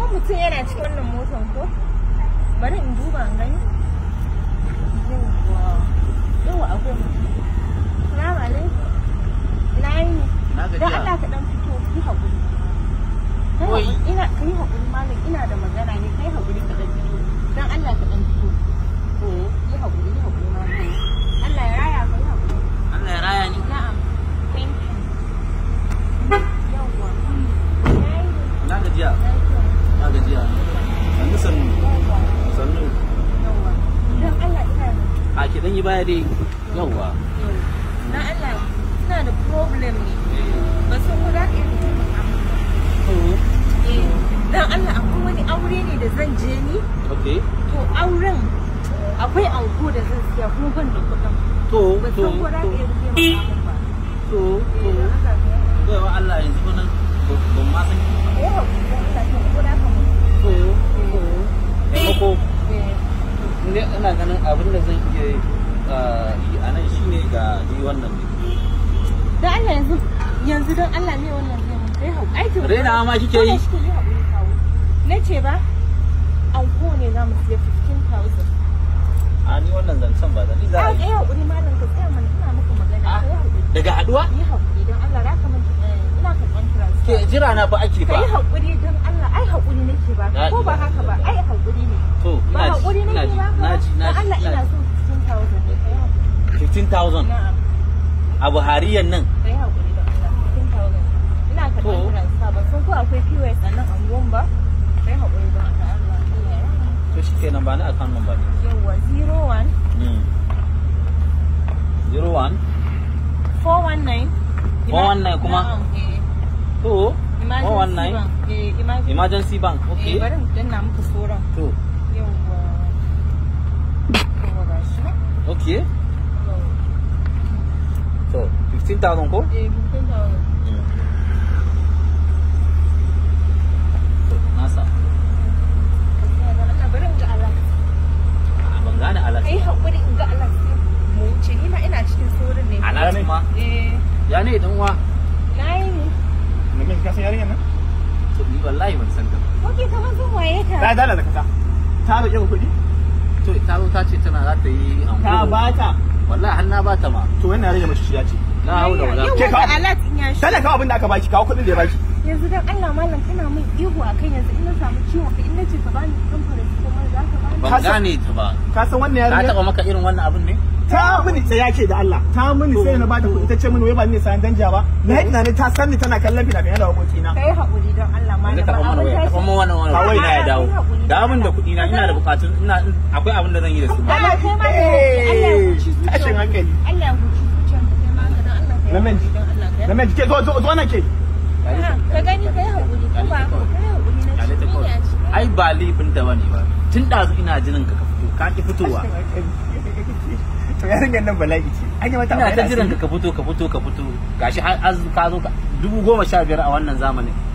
mutum yana cikin wannan motan ko bari in duba in gani yawwa yawwa akwai mutum salamu alaikum ina yi Na gajiya. don Allah ka dan fito yi haƙuri Kai Wai. haƙuri, ina kai haƙuri malam ina da magana ne kai haƙuri ka dan fito don Allah ka dan fito to yi haƙuri yi haƙuri malam Allah ya raya ka yi haƙuri Allah ya raya ni na'am thank you yawwa yayi na gajiya lafiya na gajiya sannu sannu yawwa sannu yawwa don Allah ina da a ki dan yi baya dai yawwa na Allah ina da problem ne ba san ko za ka iya taimaka min ba to eh dan Allah akwai wani aure ne da zan je ni okay to auren akwai anko da zan siya kuma ban da kuɗin to ba to san ko za ka iya taimaka min ba to eh don haka ka yi to Allah yanzu kuma nan ban ma san eh hakuri don Allah ka ko da ka mu to to taimako eh ne ina ganin abin da zan iya ah, yi a nan shine ga ni wannan ne dan Allah yanzu yanzu don Allah ne wannan zai mun kai hakuri aikin Raina ma kike yi? Kike yi hakuri kawo na ce ba anko ne za mu siya 15000 a ni wannan zancen ba da ni za a Ai, yi ai haƙuri malam ka tsaya mana ina muku magana. Ah. Ka yi haƙuri. daga haduwa Yi haƙuri don Allah za ka manta eh, ina karɓan ke transfer. jira na fa ake Ka fa yi haƙuri don Allah ai haƙuri nake ba Na- ko ba haka ba ai haƙuri ne. to Ba ina ji haƙuri ina nake ji ba na ji na Don Allah ji ina so 15,000 ne ka yi haƙuri. 15000 Na'am a buhariyan nan ka yi haƙuri don Allah 15,000. Ina karɓan To. transfer ban san ko akwai POS a nan anguwan ba. Ka yi haƙuri don Allah. Allah ya yarda. to shi kenan ba ni account number ne Yawwa 01 Mm. 01 419 419 kuma? Na'am, eh. to Emergency 419 bank. Eh, emergency emergency bank Eh, okay bari mu danna muku sauran. to Yawwa. Yawwa ga shi. okay Yawwa. to 15000 ko Eh, mutum da wani. Mm. to nasa Gaskiya da Allah, bari in ga Allah. a ban gane alat Kai haƙuri in ga Allah sai mu wuce. Ni ma ina cikin saurin ne. alat ma Eh, ya ne dan uwa na yi ne. Namin ka san yarinyar nan? to ni wallahi ban san ta ba. Oke, kamar zan waye Ta ka. dala da kasa. Ta roƙe ku kuɗi? to ta zo ta ce tana za ta yi anko Ta ba ta. wallahi har na ba ta ma To wannan yarinya mace ya ce. la haula wala Yau Ke wanda kawo. alat in ya shi. Tana kawo abin da aka baki, kawo kuɗin da ya baki. Yanzu dan Allah malam kana min ihu a kan yanzu in na samu ciwon ka in na ce ka bani kuɗin paracetamol za ka bani. ban Ka san- gane ta ba Ka san wannan ta yarinya? taba maka irin wannan abin ne Ta mini tsaya ke da Allah. Ta mini sai na bata kuɗi ta ce mini wai ba ni sayan danja ba. Na yi tunanin ta san ni tana kallon fina-finai da abokina. Kai haƙuri don Allah malam. Yanzu ba taɓa mana abin waya tashi. taɓa mana wannan Ba waya wai na ya dawo Kai haƙuri. da abin da kuɗi na ina da bukatun ina akwai abin da zan yi da su Allah kai ma da Allah ya Eh, huci zuciyar tashin hankali. Allah ya huci zuciyar ka kai ma ka dan Allah kai Lamin. haƙuri don Allah kai Namin ke zo zo zo nan ke. Ha, ka gani kai haƙuri ko ba ka kai haƙuri na Kyale ta ci kawai. ne a ci ai ba laifin ta bane ba tun ɗazu ina jinin ka ka fito ka ki fitowa To yarinyar nan bala'i ce. An yi mata ina ta abu yana jiran asiri. ka ka fito ka fito ka fito gashi har az ka zo ka dubu goma sha biyar a wannan zamanin